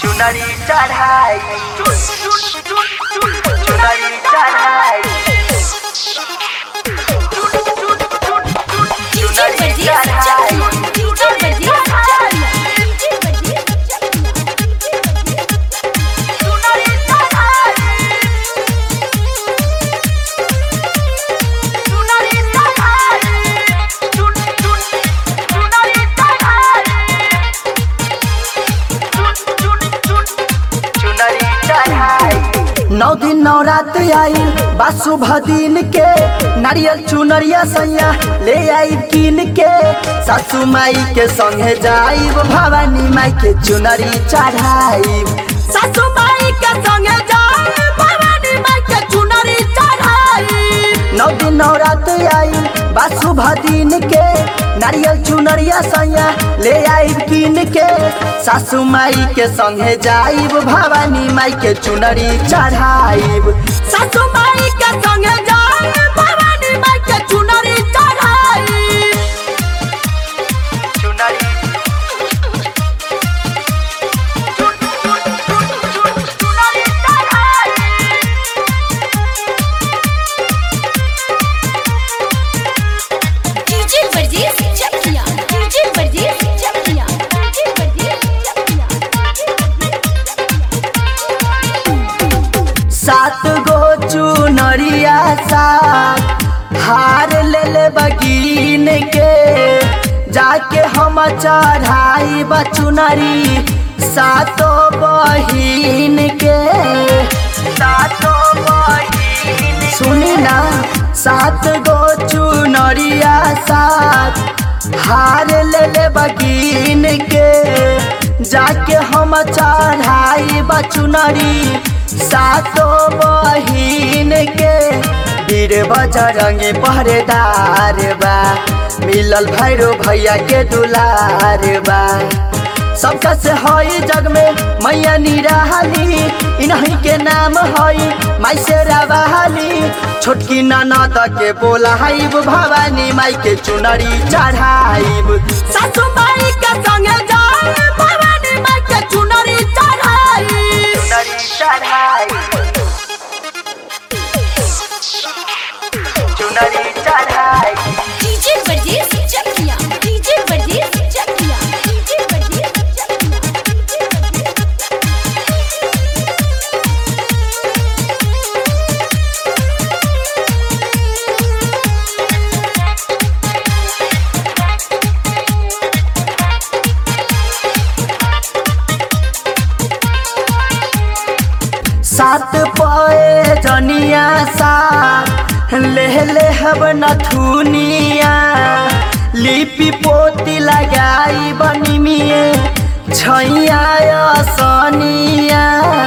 चुनरी चढ़ाई चुनरी चढ़ाई DJ Bajir Chakiya DJ Bajir Chakiya DJ Bajir चुनरी चढ़ाई चुनरी चढ़ाई चुनरी चुनरी चढ़ाई नौ दिन नवरात्र आई बा शुभ दिन के नारियल चुनरिया सैया ले आई कीन के सासू माई के संगे जाइब भवानी माई के चुनरी चढ़ाइब सासू माई के संगे जाइब भवानी माई के चुनरी चढ़ाइब नौ दिन नवरात्र आई बा शुभ दिन के नारियल चुनरिया सैया ले आइब कीन के सासू माई के संगे जाइब भवानी माई के चुनरी चढ़ाइब सासू माई के संगे जाइब भवानी माई के चुनरी चढ़ाइब चुनरी चुनरी चढ़ाई DJ Bajir Chakiya DJ Bajir Chakiya DJ Bajir Chakiya सात गो चुनरिया सात हार ले ले बगीन के जाके हम चढ़ाई चुनरी सातो बहिन के सातो बहिन सुनी ना सात गो चुनरिया सात हार ले ले बगीन के जाके हम चढ़ाई चुनरी सातो बहिन के वीर बजरंगी पहरेदार बा मिलल भैरो भैया के दुलार बा सबका से हई जग में मैया निराली इन्हीं के नाम हई माई से रवाली छोटकी ननद के बोलाइब भवानी माई के चुनरी चढ़ाइब सासू माई के संगे जाइब भवानी माई के चुनरी चढ़ाइब चुनरी चढ़ाई चुनरी चढ़ाई DJ Bajir Chakiya DJ Bajir Chakiya DJ Bajir Chakiya सात पए जनिया सात ले ले हब नथुनिया लिपि पोती लगाई बनिमिए छैया सनिया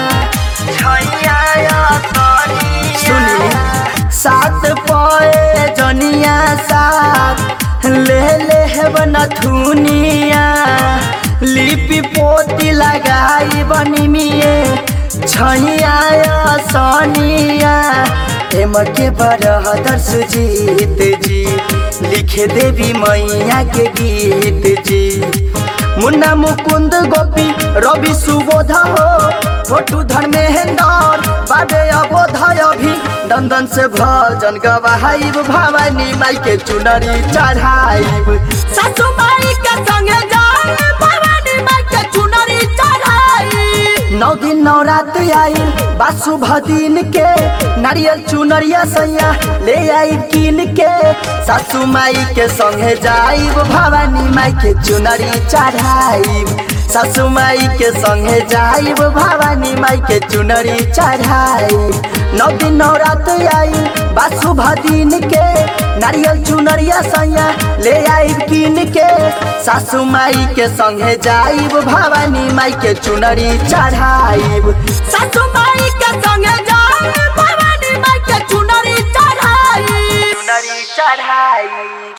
छैया सुनी सात पए जनिया सात ले ले हब नथुनिया लिपि पोती लगाई बनिमिए छैया सनिया एम के बरहदर सुजीत जी लिखे देवी मैया के गीत जी मुन्ना मुकुंद गोपी रवि सुबोध हो छोटू धर्मेंद्र बाबे अबोध अभी दंदन से भजन गवाइब भवानी माई के चुनरी चढ़ाइब सासू माई के संगे जाइब भवानी माई के चुनरी चढ़ाइब नौ दिन नवरात्र आई बा शुभ दिन के नारियल चुनरिया सैया ले आई कीन के सासू माई के संगे जाइब भवानी माई के चुनरी चढ़ाइब सासू माई के संगे जाइब भवानी माई के चुनरी चढ़ाइब नौ दिन नवरात्र आई बा शुभ दिन के नारियल चुनरिया सैया ले आइब कीन के सासू माई के संगे जाइब भवानी माई के चुनरी चढ़ाइब सासू माई के संगे जाइब भवानी माई के चुनरी चढ़ाइब चुनरी चढ़ाई